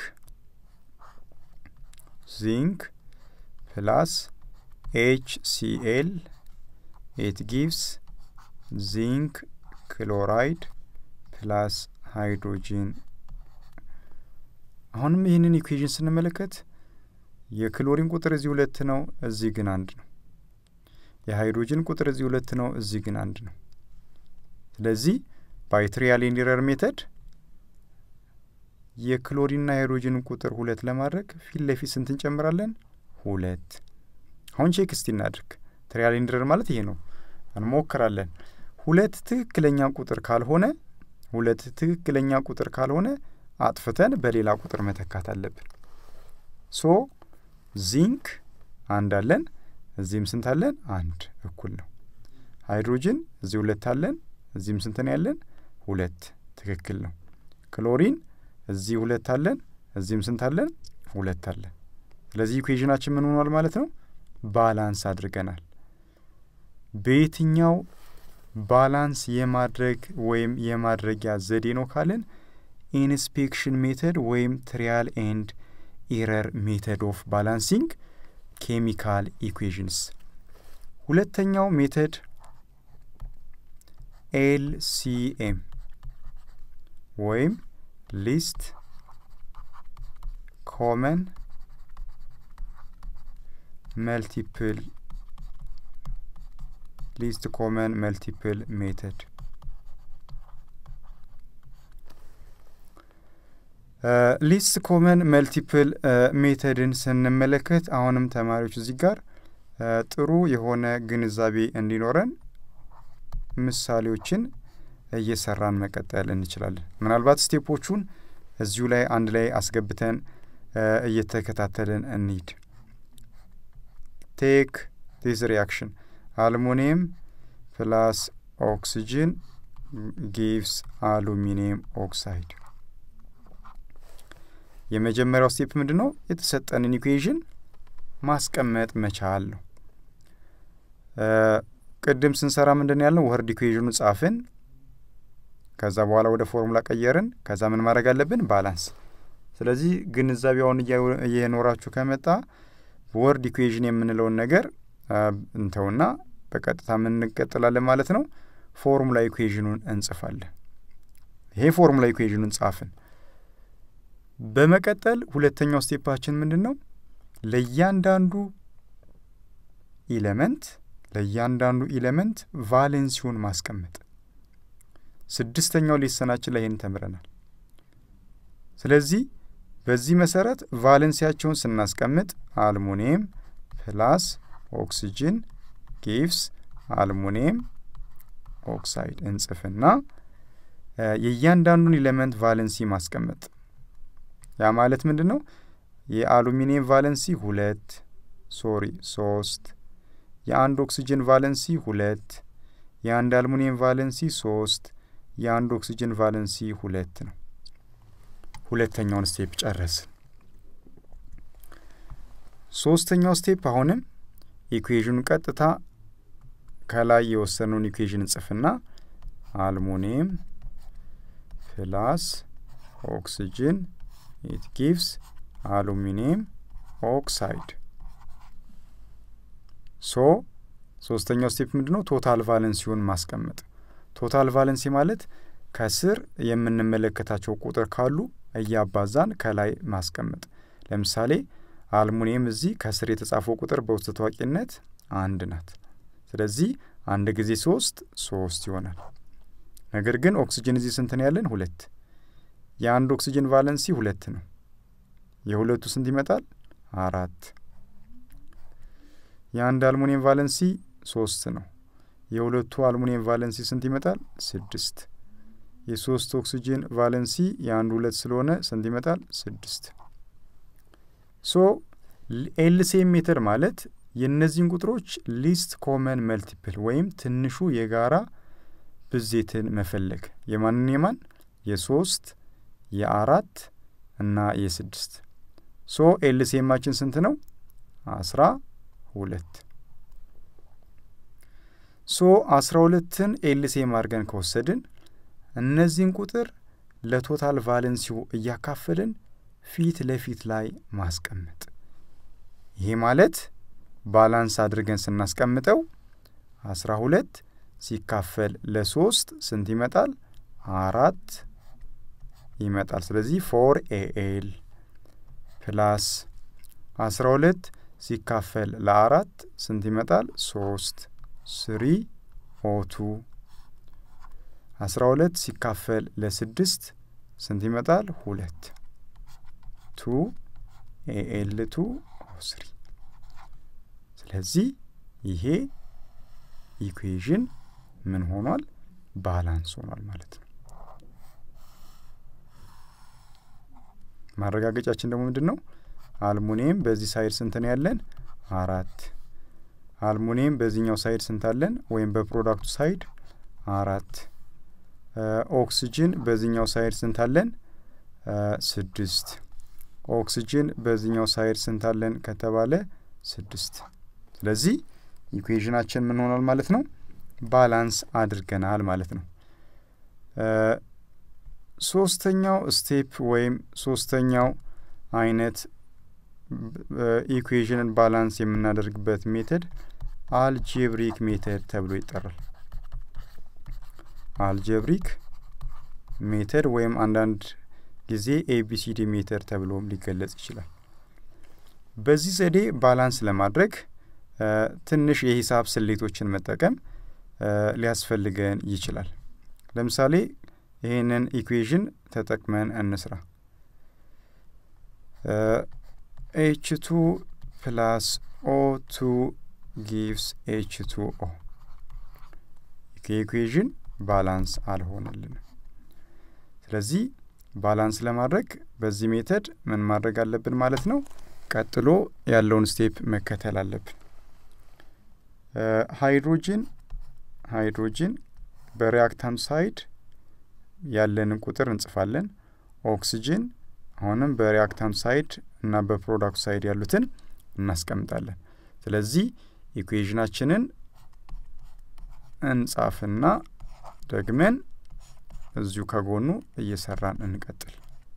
ዚንክ ፕላስ ኤች ሲኤል ኢት ጊቭስ ዚንክ ክሎራይድ ፕላስ ሃይድሮጂን። አሁንም ይህንን ኢኩዌዥን ስንመለከት የክሎሪን ቁጥር እዚህ ሁለት ነው፣ እዚህ ግን አንድ ነው። የሃይድሮጅን ቁጥር እዚህ ሁለት ነው፣ እዚህ ግን አንድ ነው። ስለዚህ ባይ ትሪያል ኤንድ ኤረር ሜተድ የክሎሪንና የሃይድሮጅን ቁጥር ሁለት ለማድረግ ፊት ለፊት ስንት እንጨምራለን? ሁለት። አሁን ቼክ እስቲ እናድርግ። ትሪያል ኤንድ ኤረር ማለት ይሄ ነው። እንሞክራለን። ሁለት ትክክለኛ ቁጥር ካልሆነ ሁለት ትክክለኛ ቁጥር ካልሆነ አጥፍተን በሌላ ቁጥር መተካት አለብን። ሶ ዚንክ አንድ አለን፣ እዚህም ስንት አለን? አንድ እኩል ነው። ሃይድሮጅን እዚህ ሁለት አለን፣ እዚህም ስንት ነው ያለን? ሁለት ትክክል ነው። ክሎሪን እዚህ ሁለት አለን፣ እዚህም ስንት አለን? ሁለት አለን። ስለዚህ ኢኩዌዥናችን ምን ሆኗል ማለት ነው? ባላንስ አድርገናል። በየትኛው ባላንስ የማድረግ ወይም የማድረጊያ ዘዴ ነው ካልን ኢንስፔክሽን ሜተድ ወይም ትሪያል ኤንድ ኢረር ሜተድ ኦፍ ባላንሲንግ ኬሚካል ኢኩዌዥንስ። ሁለተኛው ሜተድ ኤልሲኤም ወይም ሊስት ኮመን መልቲፕል ሊስት ኮመን መልቲፕል ሜተድ ሊስት ኮመን መልቲፕል ሜተድን ስንመለከት አሁንም ተማሪዎች እዚህ ጋር ጥሩ የሆነ ግንዛቤ እንዲኖረን ምሳሌዎችን እየሰራን መቀጠል እንችላለን። ምናልባት ስቴፖቹን እዚሁ ላይ አንድ ላይ አስገብተን እየተከታተልን እንሂድ። ቴክ ዲስ ሪያክሽን አልሙኒየም ፕላስ ኦክሲጅን ጊቭስ አሉሚኒየም ኦክሳይድ። የመጀመሪያው ስቴፕ ምንድን ነው? የተሰጠንን ኢኩዌዥን ማስቀመጥ መቻል ነው። ቅድም ስንሰራ ምንድን ያልነው ወርድ ኢኩዌዥኑ ጻፍን፣ ከዛ በኋላ ወደ ፎርሙላ ቀየርን፣ ከዛ ምን ማድረግ አለብን? ባላንስ። ስለዚህ ግንዛቤውን እየኖራችሁ ከመጣ ወርድ ኢኩዌዥን የምንለውን ነገር እንተውና በቀጥታ ምን እንቀጥላለን ማለት ነው። ፎርሙላ ኢኩዌዥኑን እንጽፋለን። ይሄ ፎርሙላ ኢኩዌዥኑን ጻፍን። በመቀጠል ሁለተኛው ስቴፓችን ምንድን ነው? ለእያንዳንዱ ኢለመንት ለእያንዳንዱ ኢለመንት ቫሌንሲውን ማስቀመጥ። ስድስተኛው ሌሰናችን ላይ ይህን ተምረናል። ስለዚህ በዚህ መሰረት ቫሌንሲያቸውን ስናስቀምጥ አልሙኒየም ፕላስ ኦክሲጅን ጊቭስ አልሙኒየም ኦክሳይድ እንጽፍና የእያንዳንዱን ኢሌመንት ቫለንሲ ማስቀመጥ። ያ ማለት ምንድን ነው? የአሉሚኒየም ቫለንሲ ሁለት ሶሪ ሶስት፣ የአንድ ኦክሲጅን ቫለንሲ ሁለት፣ የአንድ አልሙኒየም ቫለንሲ ሶስት፣ የአንድ ኦክሲጅን ቫለንሲ ሁለት ነው። ሁለተኛውን ስቴፕ ጨረስን። ሶስተኛው ስቴፕ አሁንም ኢኩዌዥኑ ቀጥታ ከላይ የወሰነውን ኢኩዌዥን እንጽፍና አልሙኒየም ፕላስ ኦክሲጅን ኢት ጊቭስ አሉሚኒየም ኦክሳይድ። ሶ ሶስተኛው ስቴፕ ምንድን ነው? ቶታል ቫለንሲውን ማስቀመጥ። ቶታል ቫለንሲ ማለት ከስር የምንመለከታቸው ቁጥር ካሉ እያባዛን ከላይ ማስቀመጥ። ለምሳሌ አልሙኒየም እዚህ ከስር የተጻፈው ቁጥር በውስጥ ታዋቂነት አንድ ናት። ስለዚህ አንድ ጊዜ ሶስት ሶስት ይሆናል። ነገር ግን ኦክስጅን እዚህ ስንት ነው ያለን? ሁለት። የአንድ ኦክስጅን ቫለንሲ ሁለት ነው። የሁለቱ ስንት ይመጣል? አራት። የአንድ አልሙኒየም ቫለንሲ ሶስት ነው። የሁለቱ አልሙኒየም ቫለንሲ ስንት ይመጣል? ስድስት። የሶስት ኦክስጅን ቫለንሲ የአንድ ሁለት ስለሆነ ስንት ይመጣል? ስድስት። ሶ ኤልሲኤም ሜተድ ማለት የእነዚህን ቁጥሮች ሊስት ኮመን መልቲፕል ወይም ትንሹ የጋራ ብዜትን መፈለግ የማንን የማን የሶስት የአራት እና የስድስት ሶ ኤልሲኤማችን ስንት ነው? አስራ ሁለት ሶ አስራ ሁለትን ኤልሲኤም አድርገን ከወሰድን እነዚህን ቁጥር ለቶታል ቫለንሲው እያካፈልን ፊት ለፊት ላይ ማስቀመጥ። ይሄ ማለት ባላንስ አድርገን ስናስቀምጠው አስራ ሁለት ሲካፈል ለሶስት ስንት ይመጣል? አራት ይመጣል። ስለዚህ ፎር ኤኤል ፕላስ አስራ ሁለት ሲካፈል ለአራት ስንት ይመጣል? ሶስት ስሪ ኦቱ አስራ ሁለት ሲካፈል ለስድስት ስንት ይመጣል? ሁለት ቱ ኤኤል ቱ ኦ ስሪ። ስለዚህ ይሄ ኢኩዌዥን ምን ሆኗል? ባላንስ ሆኗል ማለት ነው። ማረጋገጫችን ደግሞ ምንድን ነው? አልሙኒየም በዚህ ሳይድ ስንት ነው ያለን? አራት። አልሙኒየም በዚህኛው ሳይድ ስንት አለን? ወይም በፕሮዳክቱ ሳይድ አራት። ኦክስጅን በዚህኛው ሳይድ ስንት አለን? ስድስት። ኦክስጅን በዚህኛው ሳይድ ስንት አለን ከተባለ ስድስት። ስለዚህ ኢኩዌዥናችን ምን ሆኗል ማለት ነው? ባላንስ አድርገናል ማለት ነው። ሶስተኛው ስቴፕ ወይም ሶስተኛው አይነት ኢኩዌዥንን ባላንስ የምናደርግበት ሜተድ አልጄብሪክ ሜተድ ተብሎ ይጠራል። አልጀብሪክ ሜተድ ወይም አንዳንድ ጊዜ ኤቢሲዲ ሜተድ ተብሎም ሊገለጽ ይችላል። በዚህ ዘዴ ባላንስ ለማድረግ ትንሽ የሂሳብ ስሌቶችን መጠቀም ሊያስፈልገን ይችላል። ለምሳሌ ይህንን ኢኩዌዥን ተጠቅመን እንስራ። ኤች ቱ ፕላስ ኦ ቱ ጊቭስ ኤች ቱ ኦ ከኢኩዌዥን ባላንስ አልሆነልንም። ስለዚህ ባላንስ ለማድረግ በዚህ ሜተድ ምን ማድረግ አለብን ማለት ነው? ቀጥሎ ያለውን ስቴፕ መከተል አለብን። ሃይድሮጅን ሃይድሮጅን በሪያክታንት ሳይድ ያለንን ቁጥር እንጽፋለን። ኦክስጅን አሁንም በሪያክታንት ሳይድ እና በፕሮዳክት ሳይድ ያሉትን እናስቀምጣለን። ስለዚህ ኢኩዌዥናችንን እንጻፍና ደግመን እዚሁ ከጎኑ እየሰራን እንቀጥል።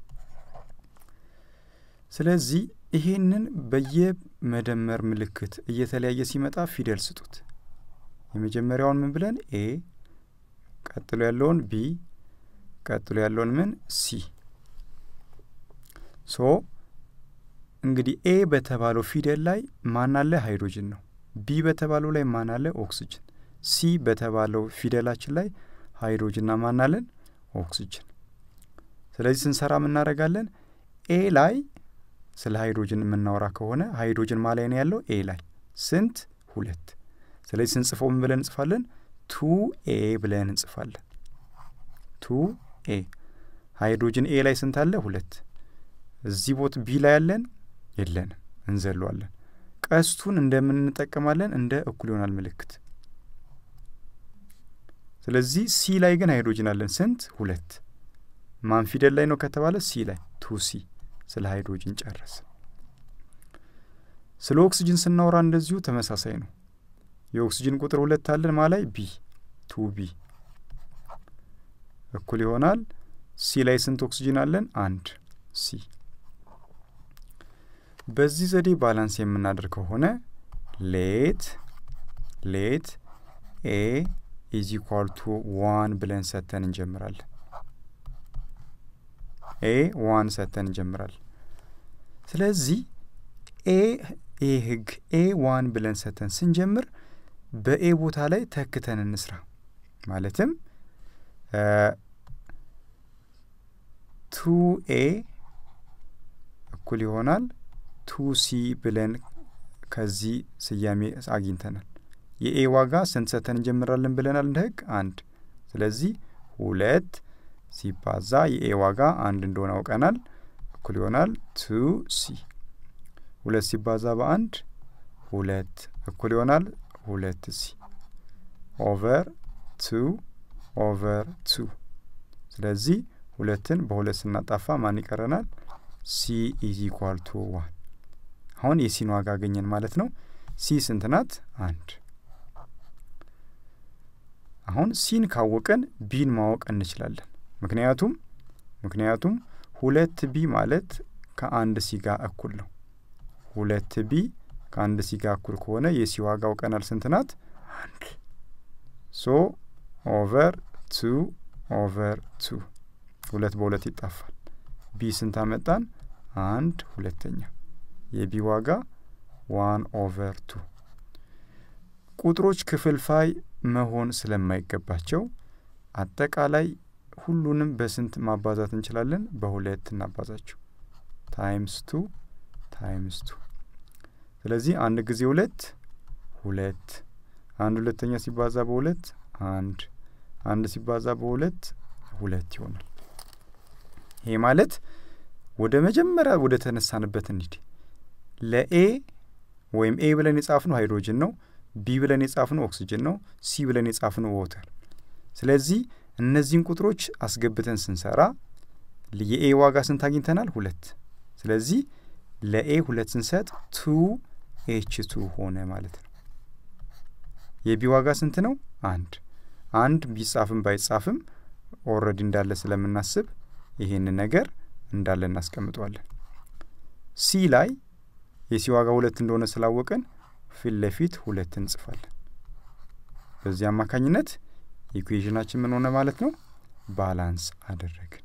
ስለዚህ ይሄንን በየመደመር ምልክት እየተለያየ ሲመጣ ፊደል ስጡት። የመጀመሪያውን ምን ብለን ኤ፣ ቀጥሎ ያለውን ቢ፣ ቀጥሎ ያለውን ምን ሲ። ሶ እንግዲህ ኤ በተባለው ፊደል ላይ ማን አለ? ሃይድሮጅን ነው። ቢ በተባለው ላይ ማን አለ? ኦክስጅን። ሲ በተባለው ፊደላችን ላይ ሃይድሮጅንና ማን አለን? ኦክስጅን። ስለዚህ ስንሰራ ምናደርጋለን? ኤ ላይ ስለ ሃይድሮጅን የምናወራ ከሆነ ሃይድሮጅን ማ ላይ ነው ያለው? ኤ ላይ ስንት? ሁለት። ስለዚህ ስንጽፈው ምን ብለን እንጽፋለን? ቱ ኤ ብለን እንጽፋለን። ቱ ኤ ሃይድሮጅን ኤ ላይ ስንት አለ? ሁለት። እዚህ ቦት ቢ ላይ ያለን የለንም፣ እንዘለዋለን። ቀስቱን እንደምንጠቀማለን እንደ እኩል ይሆናል ምልክት። ስለዚህ ሲ ላይ ግን ሃይድሮጅን አለን ስንት? ሁለት። ማን ፊደል ላይ ነው ከተባለ ሲ ላይ ቱ ሲ። ስለ ሃይድሮጅን ጨረስ። ስለ ኦክስጅን ስናወራ እንደዚሁ ተመሳሳይ ነው። የኦክስጅን ቁጥር ሁለት አለን ማ ላይ ቢ ቱ ቢ እኩል ይሆናል ሲ ላይ ስንት ኦክስጅን አለን? አንድ ሲ። በዚህ ዘዴ ባላንስ የምናደርግ ከሆነ ሌት ሌት ኤ ኢዝ ኢኳል ቱ ዋን ብለን ሰተን እንጀምራለን። ኤ ዋን ሰተን እንጀምራለን። ስለዚህ ኤ ኤ ህግ ኤ ዋን ብለን ሰተን ስንጀምር በኤ ቦታ ላይ ተክተን እንስራ። ማለትም ቱ ኤ እኩል ይሆናል ቱ ሲ ብለን ከዚህ ስያሜ አግኝተናል። የኤ ዋጋ ስንት ሰተን እንጀምራለን ብለናል? እንደ ህግ አንድ። ስለዚህ ሁለት ሲባዛ የኤ ዋጋ አንድ እንደሆነ አውቀናል። እኩል ይሆናል ቱ ሲ። ሁለት ሲባዛ በአንድ ሁለት እኩል ይሆናል ሁለት ሲ ኦቨር ቱ ኦቨር ቱ። ስለዚህ ሁለትን በሁለት ስናጣፋ ማን ይቀረናል? ሲ ኢዝ ኢኳል ቱ ዋን። አሁን የሲን ዋጋ አገኘን ማለት ነው። ሲ ስንት ናት? አንድ። አሁን ሲን ካወቀን ቢን ማወቅ እንችላለን። ምክንያቱም ምክንያቱም ሁለት ቢ ማለት ከአንድ ሲ ጋር እኩል ነው። ሁለት ቢ ከአንድ ሲ ጋር እኩል ከሆነ የሲ ዋጋ አውቀናል። ስንት ናት? አንድ። ሶ ኦቨር ቱ ኦቨር ቱ ሁለት በሁለት ይጣፋል። ቢ ስንት አመጣን? አንድ ሁለተኛ። የቢ ዋጋ ዋን ኦቨር ቱ። ቁጥሮች ክፍልፋይ መሆን ስለማይገባቸው አጠቃላይ ሁሉንም በስንት ማባዛት እንችላለን? በሁለት እናባዛቸው። ታይምስ ቱ ታይምስ ቱ። ስለዚህ አንድ ጊዜ ሁለት ሁለት፣ አንድ ሁለተኛ ሲባዛ በሁለት አንድ፣ አንድ ሲባዛ በሁለት ሁለት ይሆናል። ይሄ ማለት ወደ መጀመሪያ ወደ ተነሳንበት እንሂድ። ለኤ ወይም ኤ ብለን የጻፍነው ሃይድሮጅን ነው። ቢ ብለን የጻፍነው ኦክስጅን ነው። ሲ ብለን የጻፍነው ወተር። ስለዚህ እነዚህን ቁጥሮች አስገብተን ስንሰራ የኤ ዋጋ ስንት አግኝተናል? ሁለት። ስለዚህ ለኤ ሁለት ስንሰጥ ቱ ኤች ቱ ሆነ ማለት ነው። የቢ ዋጋ ስንት ነው? አንድ። አንድ ቢጻፍም ባይጻፍም ኦልሬዲ እንዳለ ስለምናስብ ይሄንን ነገር እንዳለ እናስቀምጠዋለን። ሲ ላይ የሲ ዋጋ ሁለት እንደሆነ ስላወቀን ፊት ለፊት ሁለት እንጽፋለን። በዚህ አማካኝነት ኢኩዌዥናችን ምን ሆነ ማለት ነው? ባላንስ አደረግን።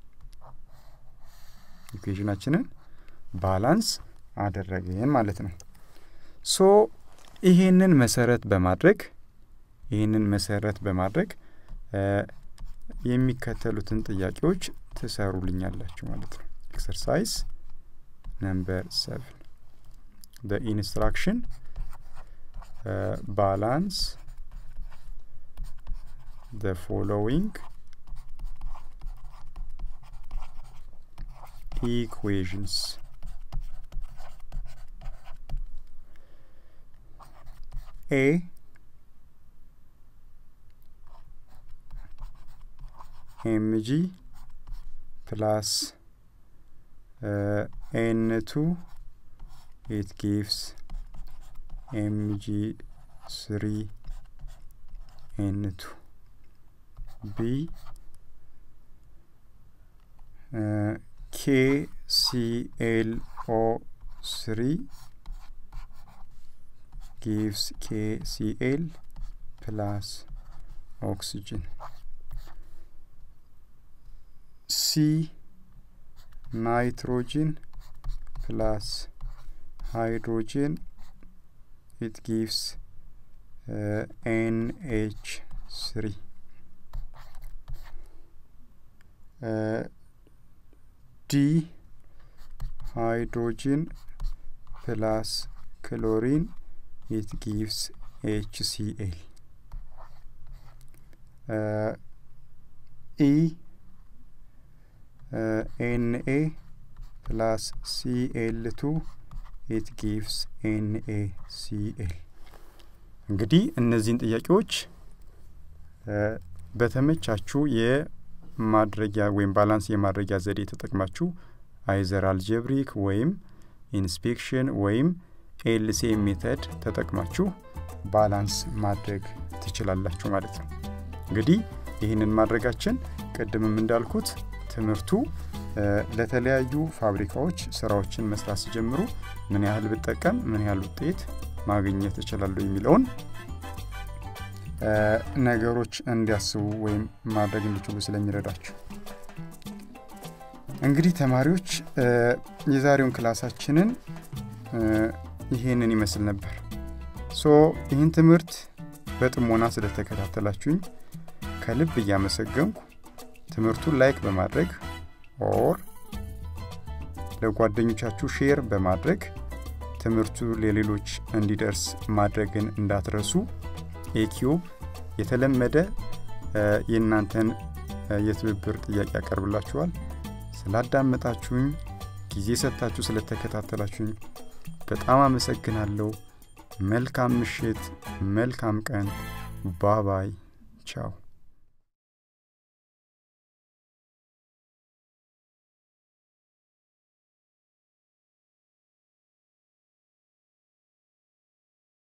ኢኩዌዥናችንን ባላንስ አደረግን ማለት ነው። ሶ ይሄንን መሰረት በማድረግ ይህንን መሰረት በማድረግ የሚከተሉትን ጥያቄዎች ትሰሩልኛላችሁ ማለት ነው። ኤክሰርሳይዝ ነምበር ሰቨን the instruction uh, balance the following equations a mg plus uh, n2 it gives mg3 n2 b uh, kclO3 gives kcl plus oxygen c nitrogen plus hydrogen it gives uh, NH3 uh, D hydrogen plus chlorine it gives HCl uh, E uh, Na plus Cl2 it gives NaCl እንግዲህ እነዚህን ጥያቄዎች በተመቻችሁ የማድረጊያ ወይም ባላንስ የማድረጊያ ዘዴ ተጠቅማችሁ አይዘር አልጀብሪክ ወይም ኢንስፔክሽን ወይም ኤልሲኤም ሜተድ ተጠቅማችሁ ባላንስ ማድረግ ትችላላችሁ ማለት ነው። እንግዲህ ይህንን ማድረጋችን ቅድምም እንዳልኩት ትምህርቱ ለተለያዩ ፋብሪካዎች ስራዎችን መስራት ሲጀምሩ ምን ያህል ብጠቀም ምን ያህል ውጤት ማግኘት እችላለሁ የሚለውን ነገሮች እንዲያስቡ ወይም ማድረግ እንዲችሉ ስለሚረዳቸው እንግዲህ ተማሪዎች የዛሬውን ክላሳችንን ይሄንን ይመስል ነበር ሶ ይህን ትምህርት በጥሞና ስለተከታተላችሁኝ ከልብ እያመሰገንኩ ትምህርቱን ላይክ በማድረግ ኦር ለጓደኞቻችሁ ሼር በማድረግ ትምህርቱ ለሌሎች እንዲደርስ ማድረግን እንዳትረሱ ኤኪዩብ የተለመደ የእናንተን የትብብር ጥያቄ ያቀርብላችኋል ስላዳመጣችሁኝ ጊዜ ሰጥታችሁ ስለተከታተላችሁኝ በጣም አመሰግናለሁ መልካም ምሽት መልካም ቀን ባባይ ቻው